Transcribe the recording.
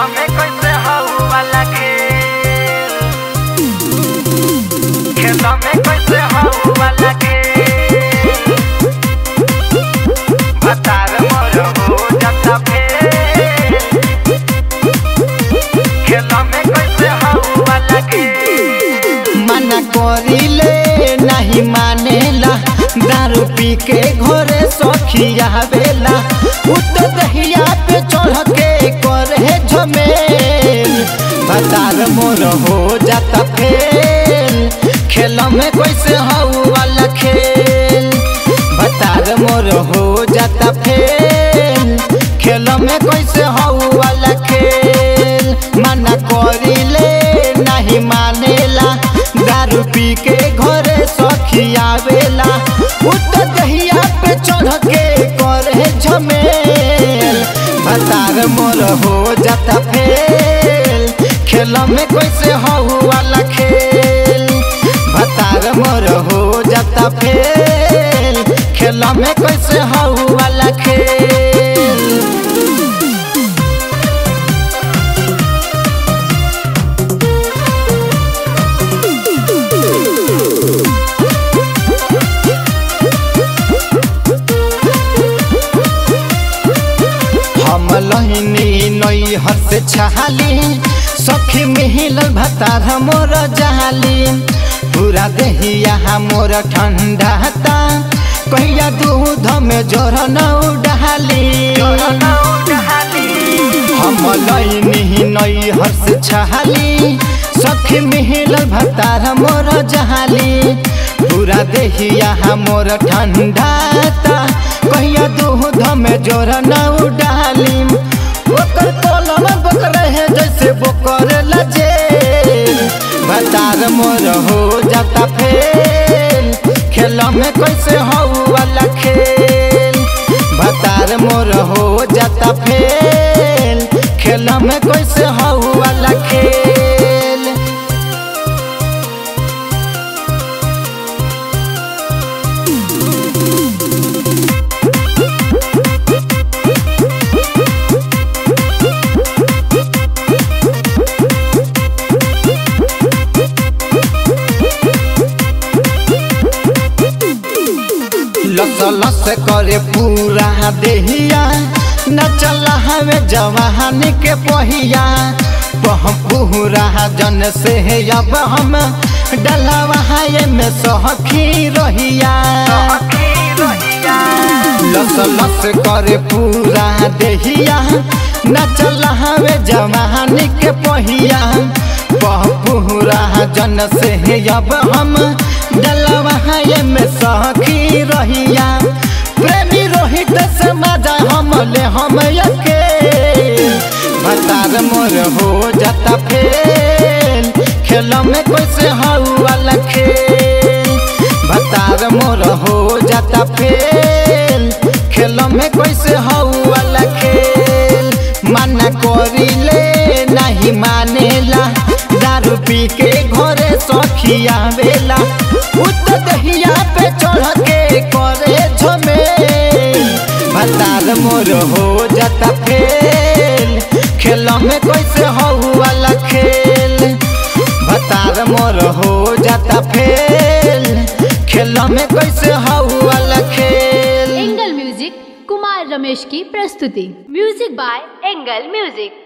खेला में कैसे हऊ वाला खेल खेला में कैसे हऊ वाला खेल भतार मोर हो जाता फेल खेला में कैसे हऊ वाला खेल मना करिले नहीं मानेला दारू पी के घरे सखिया बेला उत दहिया पे चढ़ के करे झमेल बतार मोर हो जाता फेल खेल में कैसे हऊ वाला खेल बतार मोर हो जाता फेल खेल में कैसे हऊ वाला खेल मना करिले नहीं मानेला दारू पी के घरे सखिया बेला उत दहिया पे चढ़ के करे झमेल बतार मोर हो जाता फेल खेल में कैसे हऊ वाला खेल भतार मोर हो जाता फेल खेल में कैसे हऊ वाला खेल हम लहिनी नई हस छहाली सखी मिहिलल भतार मोर जहाली पूरा देहिया मोर ठंडाता कहिया दूध में जोर न उडाली हम लहिनी नई हस छहाली सखी मिहिलल भतार मोर जहाली पूरा देहिया मोर ठंडाता कहिया दूध में जोर न उडाली ओकर कोलम बकरे है जैसे बोकर लजे भतार मोर हो जाता फेल खेल में कैसे हऊ वाला खेल भतार मोर हो जाता फेल खेल में कैसे हऊ वाला खेल लस लस करे पूरा देहिया न चला हमें जवानी के पहिया वह पूरा जन से अब हम डलवा में सहखी रहिया लस लस करे पूरा देहिया न चला हमें जवानी के पहिया वह पूरा जन से अब हम डलवा में सखी रहिया प्रेमी रोहित से मजा हम ले हम यके भतार मोर हो जाता फेल खेल में कैसे हऊ वाला खेल भतार मोर हो जाता फेल खेल में कैसे हऊ वाला खेल मना करिले नहीं मानेला दारू पी के घरे सखिया बेला उत दहिया पे चढ़ के करे झमेल भतार मोर हो जाता फेल खेल में कैसे हऊ वाला खेल भतार मोर हो जाता फेल खेल में कैसे हऊ वाला खेल एंगल म्यूजिक कुमार रमेश की प्रस्तुति म्यूजिक बाय एंगल म्यूजिक